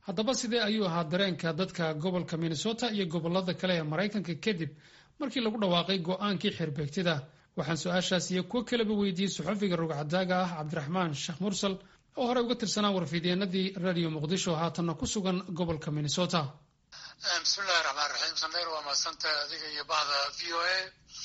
haddaba sidee ayuu ahaa dareenka dadka gobolka minnesota iyo gobolada kale ee maraykanka kadib markii lagu dhawaaqay go-aankii xirbeegtida waxaan su-aashaas iyo kuwo kaleba weydiiyey saxofiga rogcadaaga ah cabdiraxmaan sheekh mursal oo horey uga tirsanaa warfidyeenadii radio muqdisho haatanna ku sugan gobolka minnesota bismillahi raxmaan raxiim sameer waa mahadsantahay adiga iyo bahda v o a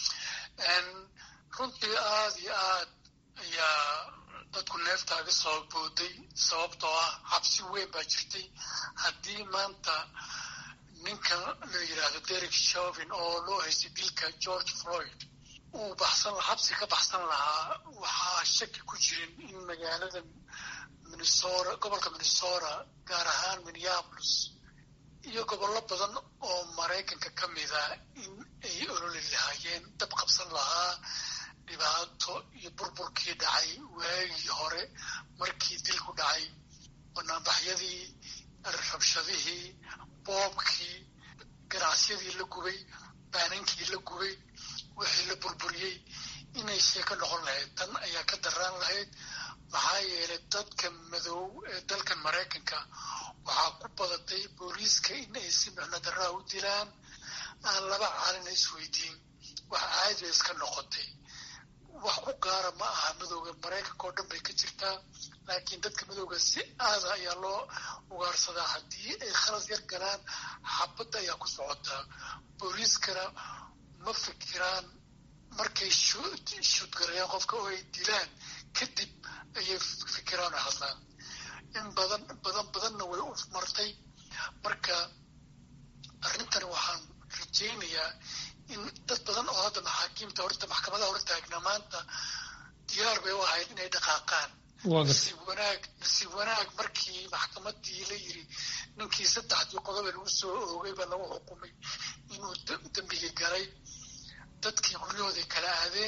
runtii aada iyo aad ayaa dadku neeftaaga soo booday sababtoo ah cabsi weyn baa jirtay haddii maanta ninka la yidhaahdo derek shovin oo loo haystay dilka george floyd uu baxsan xabsi ka baxsan lahaa waxaa shaki ku jirin in magaalada minnesota gobolka minnesota gaar ahaan minneapolis iyo gobollo badan oo maraykanka ka mida in ay ololi lahaayeen dab qabsan lahaa dhibaato iyo burburkii dhacay waagii hore markii dilku dhacay banaanbaxyadii rabshadihii boobkii ganacsiyadii la gubay baanankii la gubay wixii la burburiyey inay sheeko noqon lahayd tan ayaa ka daraan lahayd maxaa yeelay dadka madow ee dalkan maraykanka waxaa ku badatay booliiska in ay si micno darraa u dilaan aan laba caalina isweydiin wax caadi bay iska noqotay wax ku gaara ma aha madowga maraykanka oo dhan bay ka jirtaa laakiin dadka madowga si aada ayaa loo ugaarsadaa haddii ay khalas yar galaan xabadda ayaa ku socotaa booliiskana ma fikiraan markay shuudgarayaan qofka oo ay dilaan kadib ayay fikiraan oo hadlaan in badan badan badanna way u martay marka arrintani waxaan rajaynayaa in dad badan oo hadda maxaakiimta horta maxkamadaha hor taagna maanta diyaar bay u ahayd inay dhaqaaqaan nasiib wanaag nasiib wanaag markii maxkamadii la yiri ninkii saddexdii qodobe lagu soo oogay baa lagu xukumay inuu dembiga galay dadkii guryahooday kala aadeen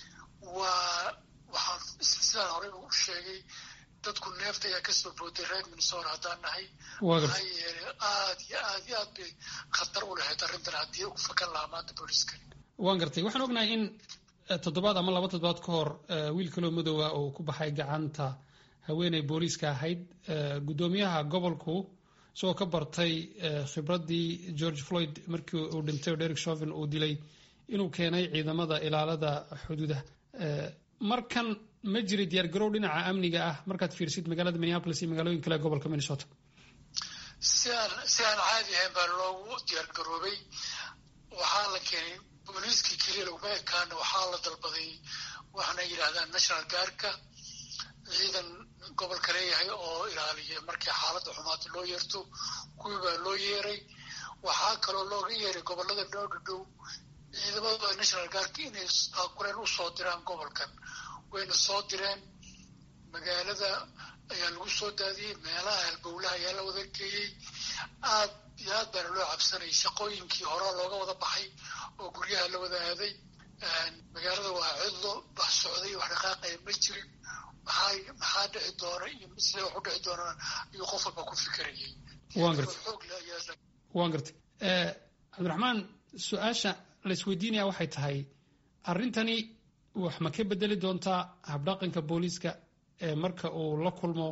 waa waxaan sidaan horey u sheegay dadku neefta ayaa kasoo booday reer minnesota haddaan nahay maxaa yeelay aad iyo aad iyo aad bay khatar u lahayd arrintan haddii u fakan lahaa maanta booliiska waan gartay waxaan ognahay in toddobaad ama laba toddobaad ka hor wiil kaloo madoowa oo ku baxay gacanta haweeney booliiska ahayd guddoomiyaha gobolku isagoo ka bartay khibraddii george floyd markii uu dhintay oo derek shovin uu dilay inuu keenay ciidamada ilaalada xuduudaha markan ma jiray diyaargarow dhinaca amniga ah markaad fiirsid magaalada minneapolis iyo magaalooyin kale gobolka minnesota si aan si aan caadi ahayn baa loogu diyaargaroobay waxaa la keenay booliiskii keliya laguma ekaana waxaa la dalbaday waxaana yidhaahdaan national guardka ciidan gobolka leeyahay oo ilaaliya markii xaaladda xumaata loo yeerto kuwii baa loo yeeray waxaa kaloo looga yeeray gobolada noo dhadhow ciidamada national guardka inay taakureen u soo diraan gobolkan wayna soo direen magaalada ayaa lagu soo daadiyey meelaha halbowlaha ayaa la wada geeyey aad iyo aad baana loo cabsanayay shaqooyinkii horaa looga wada baxay oo guryaha la wada aaday magaalada waa cidlo wax socday wax dhaqaaqaya ma jirin maxaa maxaa dhici doona iyo sidee wax u dhici doonaan ayuu qof walba ku fikirayay waan gartay waan gartay cabdiraxmaan su-aasha la isweydiinaya waxay tahay arrintani wax ma ka bedeli doontaa habdhaqanka booliiska ee marka uu la kulmo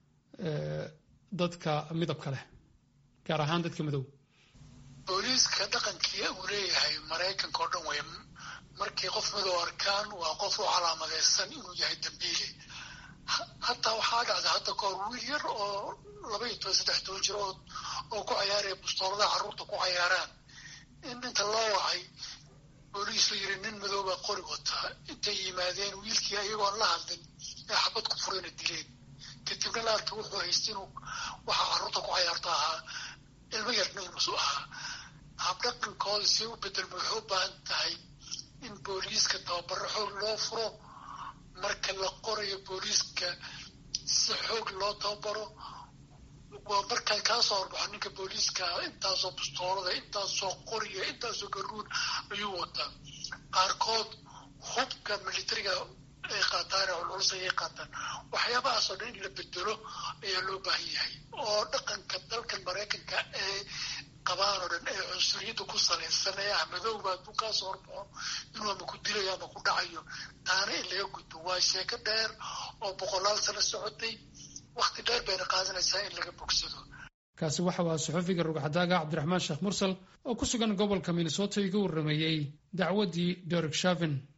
dadka midabka leh gaar ahaan dadka madow booliiska dhaqankii uu leeyahay maraykanka oo dhan way markay qof madow arkaan waa qof u calaamadeysan inuu yahay dambiile hataa waxaa dhacda hadda kahor wiil yar oo laba iyo toban saddex toban jir oo oo ku cayaaraya bustooladaha carruurta ku cayaaraan in inta loo wacay booliis la yiri nin madoobaa qori wataa intay yimaadeen wiilkii ayagoon la hadlin ee xabad ku furayna dileen kadibna la arkay wuxuu haystay inuu waxa carruurta ku cayaarto ahaa ilmo yarna inuusu ahaa habdhaqankooda si u bedelma waxay u baahan tahay in booliiska tababaro xoog loo furo marka la qorayo booliiska si xoog loo tababaro waa markaa kaa soo horbaxo ninka booliiska intaasoo bustoolada intaasoo qoriya intaasoo garuun ayuu wataa qaarkood hubka militariga ay qaataan oo culus ayay qaataan waxyaabahaasoo dhan in la bedelo ayaa loo baahan yahay oo dhaqanka dalkan maraykanka ee qabaan oo dhan ee cunsuriyadda ku salaysan ee ah madowba hadduu kaa soo horbaxo inuu ama ku dilayo ama ku dhacayo taana in laga gudbo waa sheeko dheer oo boqolaal sano socotay wakti dheer bayna qaadanaysaa in laga bogsado kaasi waxa uu saxufiga rugcadaaga cabdiraxmaan sheekh mursal oo ku sugan gobolka minnesota iga warrameeyey dacwaddii derek shavin